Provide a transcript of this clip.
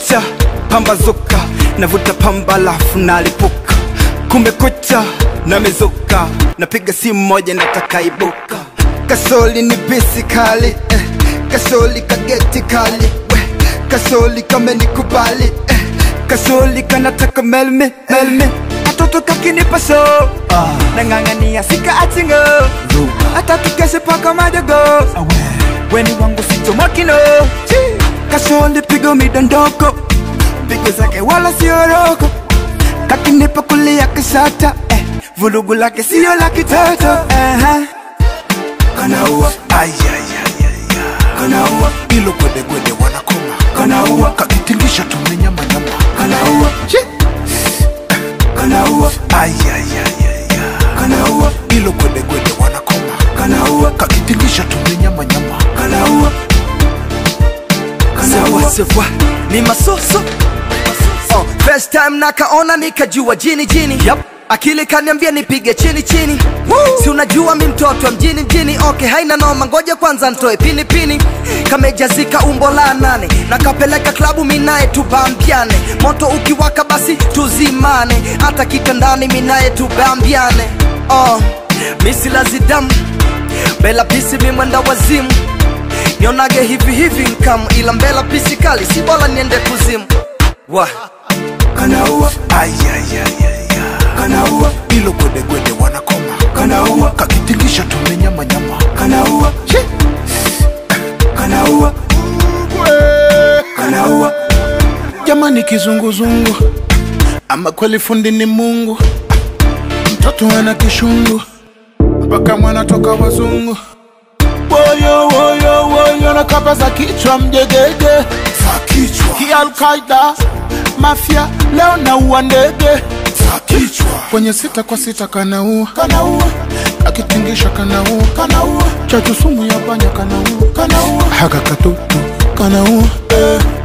kumekucha pambazuka navuta pamba lafu nalipuka kumekucha namezuka napiga simu moja nataka ibuka kasoli ni bisi kali eh. kasoli kageti kali we. kasoli kamenikubali eh. kasoli kanataka melme melme atoto kakinipa so ah. nang'ang'ania sika atingo hata tukeshe paka madogo weni wangu sitomokino kasoli pigo midondoko pigo zake wala sioroko kakinipa kulia kisata eh. vulugu lake sio la kitoto uh-huh. kanaua kanaua ilo gwedegwede wanakoma kanaua kakitingisha tumenyamanyama kanaua kanaua kanaua ilo gwedegwede wanakoma kanaua kakitingisha tumenyamanyama kanaua sawa sawa ni masoso oh, first time nakaona nikajua jini jini yep. akili kaniambia nipige chini chini Woo. si unajua mi mtoto wa mjini mjini okay haina noma ngoja kwanza ntoe pini pini kamejazika umbo la nane nakapeleka klabu minaye tubambiane moto ukiwaka basi tuzimane hata kitandani minaye tubambiane oh, misilazidamu bela pisi mimwenda wazimu nionage hivi hivi nkam ila mbela pisi kali si bora niende kuzimu wa kanaua kanaua ilo gwedegwede wanakoma kanaua kakitingisha tumenyamanyama kanaua kanaua kanaua jamani kizunguzungu ama kweli fundi ni mungu mtoto ana kishungu mpaka mwana toka wazungu woyo woyo woyo na kapa za kichwa mjegege za kichwa hii alkaida mafia leo naua ndege za kichwa kwenye sita kwa sita kanaua kanaua akitingisha kanaua kanaua chachu sumu ya panya kanaua kanaua haka katutu kanaua eh.